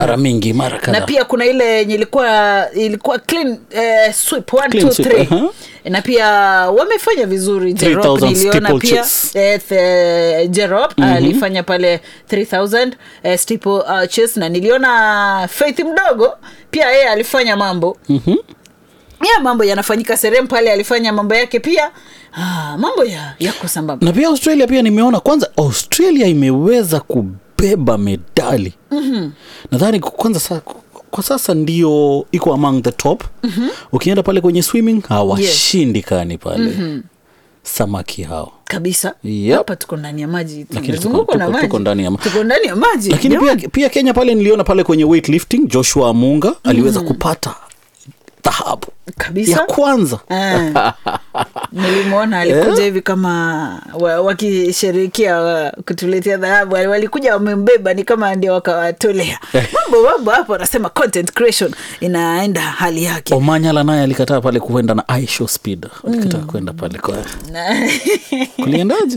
mara mingi mara na kadhaa pia kuna ile yenye ilikuwa ilikuwa clean eh, sweep one, Clean two, sweep, three. uh-huh. na pia wamefanya vizuri Jerop 3000 niliona pia steeplechase. eh, th- Jerop alifanya pale 3000 eh, steeple uh, chase na niliona Faith mdogo pia yeye alifanya mambo mm-hmm. ya mambo yanafanyika serem pale alifanya mambo yake pia ah, mambo ya yako sambamba na pia australia pia nimeona kwanza australia imeweza kubeba medali mm-hmm. nadhani kwanza sa, kwa sasa ndio iko among the top mm-hmm. ukienda pale kwenye swimming hawashindikani pale mm-hmm. samaki hao kabisa Yep. hapa tuko ndani ya maji Lakini tuko- tumezungukwa na tuko- maji tuko ndani ya ma- tuko ndani ya maji lakini Jamani. pia, pia kenya pale niliona pale kwenye weightlifting joshua amunga aliweza kupata dhahabu kabisa ya kwanza Ah. nilimwona alikuja hivi kama wa- wakishirikia wa, kutuletea dhahabu Wali- walikuja wamembeba ni kama ndio wakawatolea mambo mambo hapo anasema content creation inaenda hali yake omanyala naye alikataa pale kuenda na ishow speed alikataa kwenda pale kwa Na- kuliendaje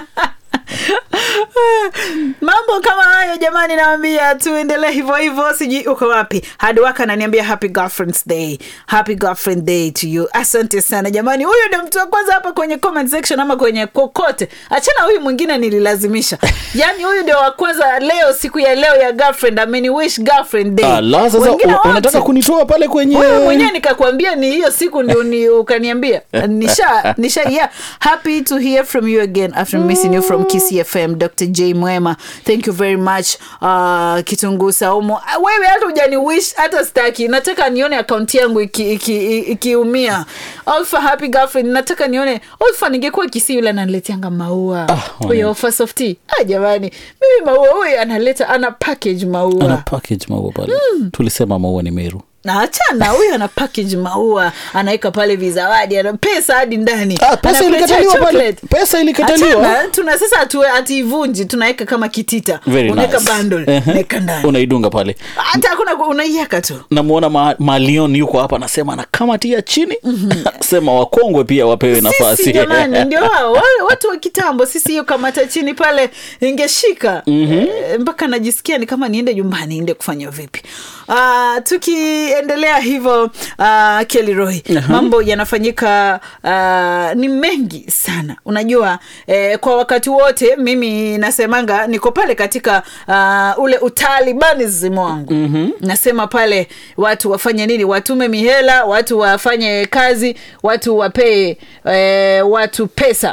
mambo kama hayo jamani nawambia tuendelee hivyo hivyo sijui uko wapi hadi waka ananiambia happy girlfriends day happy girlfriend day to you asante sana jamani huyu ndio mtu wa kwanza hapa kwenye comment section ama kwenye kokote achana huyu mwingine nililazimisha yaani huyu ndio wa kwanza leo siku ya leo ya girlfriend ameni wish girlfriend day Ah, la sasa Wengine u- wote. unataka kunitoa pale kwenye wewe mwenyewe nikakwambia ni hiyo siku ndio ni ukaniambia nisha nisha yeah happy to hear from you again after missing you from KCFM Dr. J Mwema thank you very much uh, kitunguu saumu Ah, wewe hata ujani wish hata staki nataka nione akaunti yangu ikiumia iki, iki ikiumia. Alpha happy girlfriend nataka nione Alpha ningekuwa kisi yule ananileteanga maua Ah, huyo Alpha softy ah jamani mimi maua huyu analeta ana package maua ana package maua pale tulisema maua ni meru na achana huyu ana package maua anaweka pale vizawadi ana pesa hadi ndani Ah, pesa Anakuletea ilikataliwa pale. chocolate. Pesa ilikataliwa. Achana, tuna sasa hatu- hatuivunji tunaweka kama kitita Very unaweka nice. bundle Ehe. unaweka ndani unaidunga pale hata hakuna ku- unaiweka tu namwona ma, malion yuko hapa anasema anakamatia chini sema wakongwe pia wapewe sisi nafasi jamani ndio hao wa- watu wa kitambo sisi hiyo kamata chini pale ingeshika Eh, mpaka najisikia ni kama niende nyumbani niende kufanya vipi uh, tukiendelea hivyo uh, Kelly mambo yanafanyika uh, ni mengi sana unajua eh, kwa wakati wote mimi nasemanga niko pale katika uh, ule utalibanism wangu mm-hmm. nasema pale watu wafanye nini watume mihela watu wafanye kazi watu wapee eh, watu pesa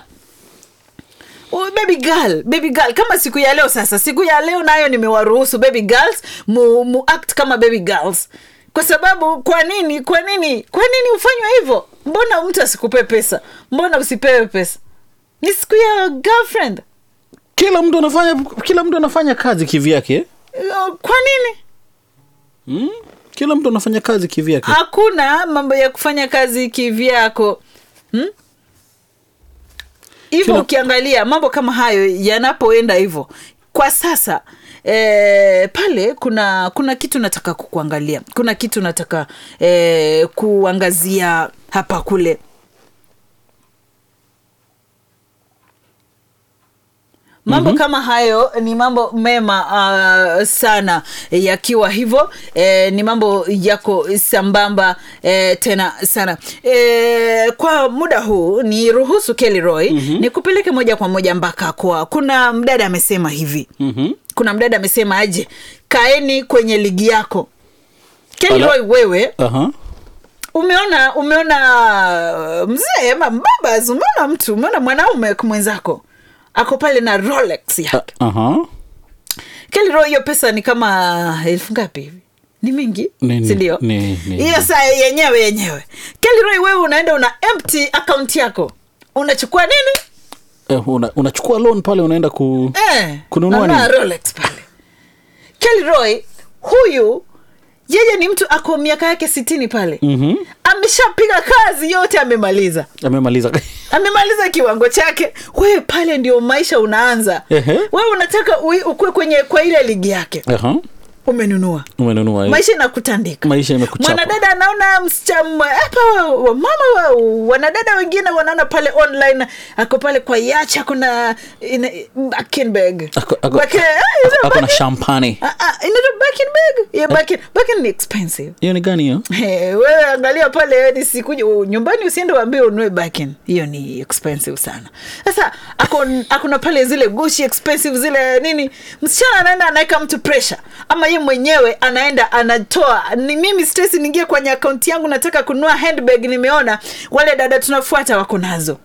Oh, baby girl baby girl kama siku ya leo sasa siku ya leo nayo nimewaruhusu baby girls mu, mu act kama baby girls kwa sababu kwa nini kwa nini kwa nini ufanywe hivyo mbona mtu asikupe pesa mbona usipewe pesa ni siku ya girlfriend kila mtu anafanya kila mtu anafanya kazi kivyake Uh, kwa nini mm? kila mtu anafanya kazi kivyake hakuna mambo ya kufanya kazi kivyako hmm? hivyo Kila- ukiangalia mambo kama hayo yanapoenda hivyo kwa sasa E, pale kuna kuna kitu nataka kukuangalia kuna kitu nataka e, kuangazia hapa kule mambo mm-hmm. kama hayo ni mambo mema uh, sana yakiwa hivyo eh, ni mambo yako sambamba eh, tena sana eh, kwa muda huu ni ruhusu Kelly Roy mm-hmm. ni kupeleke moja kwa moja mpaka kwa kuna mdada amesema hivi mm-hmm. kuna mdada amesema aje kaeni kwenye ligi yako Kelly Ala. Roy wewe uh-huh. umeona umeona uh, mzee ama mbabas umeona mtu umeona mwanaume mwenzako ako pale na rolex yake uh-huh. Kelly Roy hiyo pesa ni kama elfu ngapi hivi ni mingi Ni- ni- sindio ni- ni- hiyo saa yenyewe yenyewe Kelly Roy wewe unaenda una empty account yako unachukua nini eh, una, unachukua loan pale unaenda ku eh, Kununua unanunua nini? Rolex pale Kelly Roy huyu yeye ni mtu ako miaka yake sitini pale mm-hmm. ameshapiga kazi yote amemaliza amemaliza amemaliza kiwango chake wewe pale ndio maisha unaanza Ehe. wewe unataka ui- ukue kwenye kwa ile ligi yake uh-huh. umenunua umenunua eh? maisha inakutandika maisha imekuchapa mwanadada anaona msichana hapa wamama wa, wanadada wengine wanaona pale online ako pale kwa yacha kuna ina- Birkenberg. Ako- ako- Birken- ah, is it ako na Birken? champani Ah, ah, inaitwa Birkenberg? Yeah, Birken- Birken ni expensive hiyo ni gani hiyo Hey, wewe angalia pale ni sikuja nyumbani usiende waambie unue Birkin hiyo ni expensive sana sasa ako- akuna pale zile gushi expensive zile nini msichana anaenda anaweka mtu pressure ama ye mwenyewe anaenda anatoa ni mimi stress niingie kwenye akaunti yangu nataka kununua handbag nimeona wale dada tunafuata wako nazo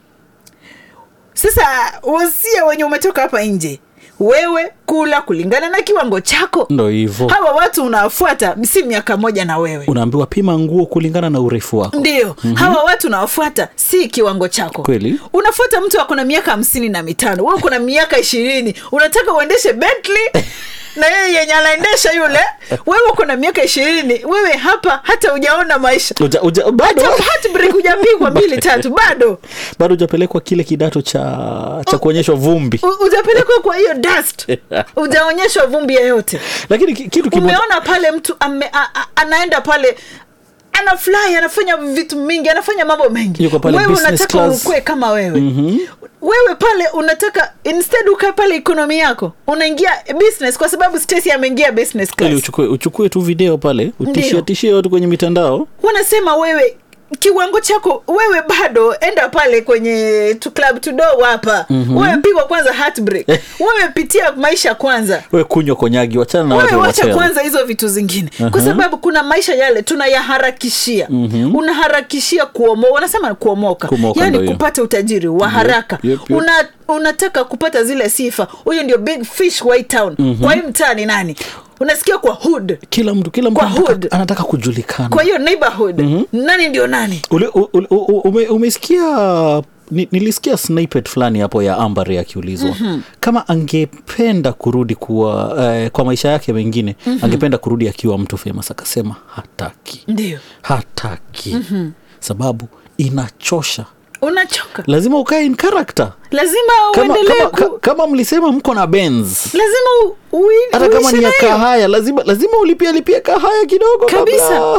sasa wasia wenye umetoka hapa nje wewe kula kulingana na kiwango chako ndo hivo hawa watu unawafuata si miaka moja na wewe unaambiwa pima nguo kulingana na urefu wako ndio mm-hmm. hawa watu unawafuata si kiwango chako Kweli. unafuata mtu ako na miaka hamsini na mitano we uko na miaka ishirini unataka uendeshe bentley na yeye yenye anaendesha yule wewe uko na miaka ishirini wewe hapa hata ujaona maisha uja, uja, bado hata heartbreak hujapigwa mbili tatu bado bado hujapelekwa kile kidato cha cha kuonyeshwa vumbi U- ujapelekwa kwa hiyo dust ujaonyeshwa vumbi yeyote lakini ki- kitu kimoja umeona pale mtu ame, a, a, anaenda pale ana fly anafanya vitu mingi anafanya mambo mengi Yuko pale wewe business unataka class. ukue kama wewe mm-hmm. wewe pale unataka instead ukae pale ekonomi yako unaingia business kwa sababu Stacy ameingia business ili class uchukue, uchukue tu video pale utishie Ndio. tishie watu kwenye mitandao wanasema wewe kiwango chako wewe bado enda pale kwenye tu club to do hapa mm-hmm. wewe pigwa kwanza heartbreak wewe pitia maisha kwanza we kunywa konyagi wachana na watu wewe wa wacha hotel. kwanza hizo vitu zingine kwa sababu kuna maisha yale tunayaharakishia unaharakishia kuomo wanasema ni kuomoka Kuomoka yani ndo hiyo. kupata utajiri wa haraka yep, yep. Una, unataka kupata zile sifa huyo ndio big fish white town kwa hii mtaa ni nani unasikia kwa hood kila mtu kila mtu Kwa anataka, hood. anataka kujulikana kwa hiyo neighborhood nani ndio nani Ule- u- u- u- ume, umesikia ni, nilisikia snippet fulani hapo ya ambari akiulizwa mm-hmm. kama angependa kurudi kuwa eh, kwa maisha yake mengine mm-hmm. angependa kurudi akiwa mtu famous akasema hataki ndio hataki mm-hmm. sababu inachosha unachoka lazima ukae in character lazima kama, uendelee kama, ku, ka, kama mlisema mko na benz lazima u, ui, hata kama uishi ni ya na hiyo. kahaya lazima lazima ulipia lipia kahaya kidogo Kabisa. kabla.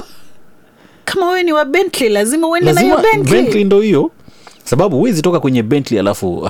kama wewe ni wa bentley lazima uende na hiyo lazima bentley, bentley ndo hiyo sababu huwezi toka kwenye bentley alafu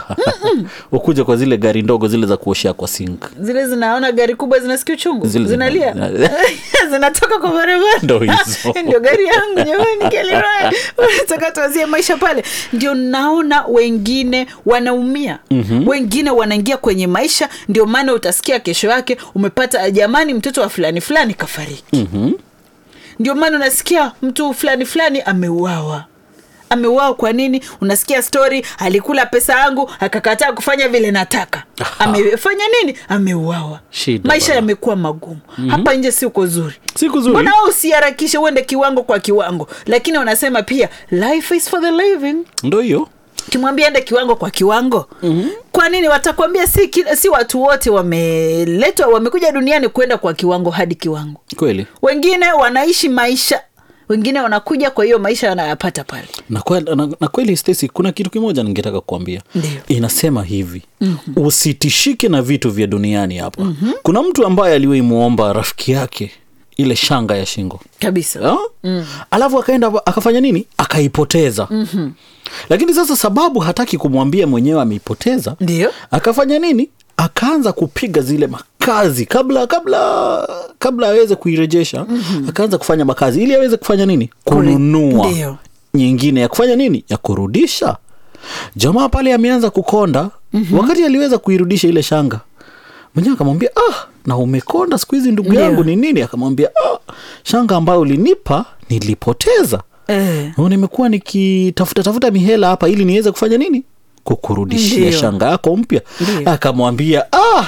ukuja kwa zile gari ndogo zile za kuoshea kwa sink zile zinaona gari kubwa zinasikia uchungu Zile zina- zinalia zinatoka kwa barabara Ndo hizo. ndio gari yangu jamani Keliraya. unataka tuanzie maisha pale ndio naona wengine wanaumia mm-hmm. wengine wanaingia kwenye maisha ndio maana utasikia kesho yake umepata jamani mtoto wa fulani fulani kafariki Mhm. ndio maana unasikia mtu fulani fulani ameuawa ameuawa kwa nini unasikia story alikula pesa yangu akakataa kufanya vile nataka amefanya nini ameuawa Shida maisha bana. yamekuwa magumu mm-hmm. hapa nje si uko zuri siku zuri mbona wewe usiharakishe uende kiwango kwa kiwango lakini wanasema pia life is for the living ndo hiyo kimwambia ende kiwango kwa kiwango mm-hmm. kwa nini watakwambia si, kila- si watu wote wameletwa wamekuja duniani kwenda kwa kiwango hadi kiwango kweli wengine wanaishi maisha wengine wanakuja kwa hiyo maisha wanayapata pale na, kweli- na, na kweli Stacy, kuna kitu kimoja ningetaka kukwambia Ndio. inasema hivi mm-hmm. usitishike na vitu vya duniani hapa mm-hmm. kuna mtu ambaye aliwaimwomba rafiki yake ile shanga ya shingo kabisa Ha? mm. alafu akaenda akafanya nini akaipoteza mm-hmm. lakini sasa sababu hataki kumwambia mwenyewe ameipoteza ndio akafanya nini akaanza kupiga zile makazi kabla kabla kabla aweze kuirejesha mm-hmm. akaanza kufanya makazi ili aweze kufanya nini kununua Ndio. nyingine ya kufanya nini ya kurudisha jamaa pale ameanza kukonda mm-hmm. wakati aliweza kuirudisha ile shanga mwenyewe akamwambia ah na umekonda siku hizi ndugu Ndio. yangu ni nini akamwambia ah, shanga ambayo ulinipa nilipoteza eh. Na nimekuwa nikitafuta tafuta mihela hapa ili niweze kufanya nini kukurudishia Ndio. shanga yako mpya Ndio. akamwambia ah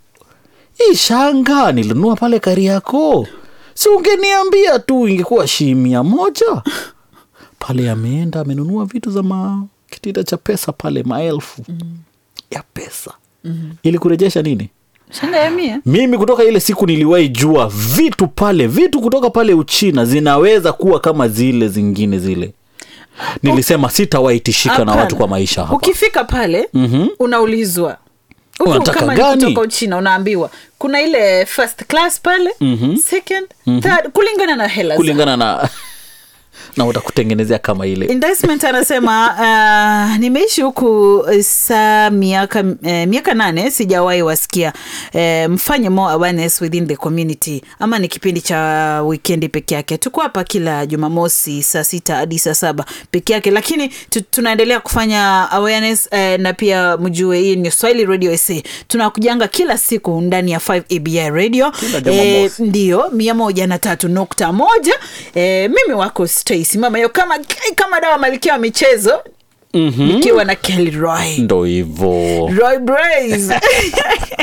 hii shanga nilinunua pale kari yako si ungeniambia tu ingekuwa shii mia moja pale ameenda amenunua vitu za ma kitita cha pesa pale maelfu mm. ya pesa mm. ili kurejesha nini shanga ya mia mimi kutoka ile siku niliwahi jua vitu pale vitu kutoka pale uchina zinaweza kuwa kama zile zingine zile nilisema sitawahi tishika na Hapana. watu kwa maisha hapa ukifika pale Mhm. unaulizwa Huku Unataka kama gani? ni kutoka uchina unaambiwa kuna ile first class pale mm-hmm. second mm-hmm. third kulingana na hela zako. kulingana na na utakutengenezea kama ile Indictment anasema uh, nimeishi huku uh, saa miaka uh, miaka nane sijawahi wasikia uh, mfanye more awareness within the community ama ni kipindi cha wikendi peke yake tuko hapa kila jumamosi saa sita hadi saa saba peke yake lakini tu, tunaendelea kufanya awareness uh, na pia mjue hii ni swahili radio sa tunakujanga kila siku ndani ya 5 abi radio Kila Jumamosi. ndio mia moja na tatu nukta moja e, mimi wako Stacy mama yo kama kama dawa malkia wa michezo mm-hmm. nikiwa na Kelly Roy ndo hivo Roy Brace